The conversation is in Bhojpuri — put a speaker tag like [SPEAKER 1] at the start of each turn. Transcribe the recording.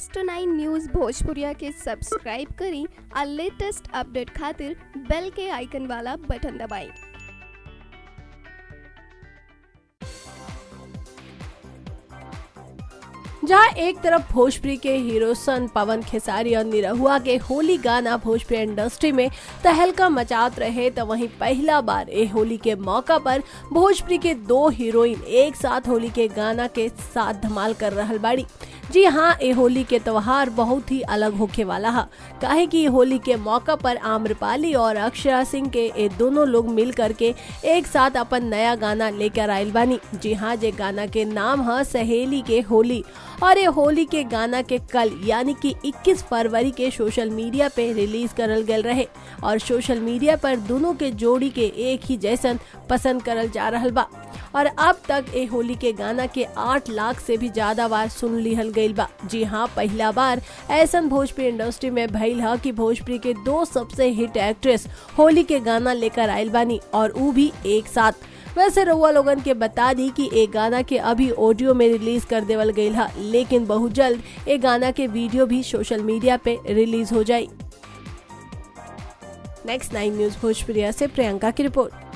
[SPEAKER 1] नेक्स्ट नाइन न्यूज़ भोजपुरिया के सब्सक्राइब करी और लेटेस्ट अपडेट खातिर बेल के आइकन वाला बटन दबाएं
[SPEAKER 2] जहाँ एक तरफ भोजपुरी के हीरो सन पवन खेसारी और निरहुआ के होली गाना भोजपुरी इंडस्ट्री में तहलका मचात रहे तो वहीं पहला बार ए होली के मौका पर भोजपुरी के दो हीरोइन एक साथ होली के गाना के साथ धमाल कर रहल बाड़ी जी हाँ ए होली के त्योहार बहुत ही अलग होखे वाला है काहे कि होली के मौका पर आम्रपाली और अक्षरा सिंह के ये दोनों लोग मिल करके एक साथ अपन नया गाना लेकर आयल बानी जी हाँ जे गाना के नाम है सहेली के होली और ये होली के गाना के कल यानी कि 21 फरवरी के सोशल मीडिया पे रिलीज करल गल रहे और सोशल मीडिया पर दोनों के जोड़ी के एक ही जैसन पसंद करल जा रहल बा और अब तक ए होली के गाना के 8 लाख से भी ज्यादा बार सुन लिहल गईल बा जी हाँ पहला बार ऐसन भोजपुरी इंडस्ट्री में भइल है कि भोजपुरी के दो सबसे हिट एक्ट्रेस होली के गाना लेकर आयल बानी और ऊ भी एक साथ वैसे रउआ लोगन के बता दी कि एक गाना के अभी ऑडियो में रिलीज कर देवल गईल है लेकिन बहुत जल्द एक गाना के वीडियो भी सोशल मीडिया पे रिलीज हो जाई नेक्स्ट नाइन न्यूज भोजपुरिया से प्रियंका की रिपोर्ट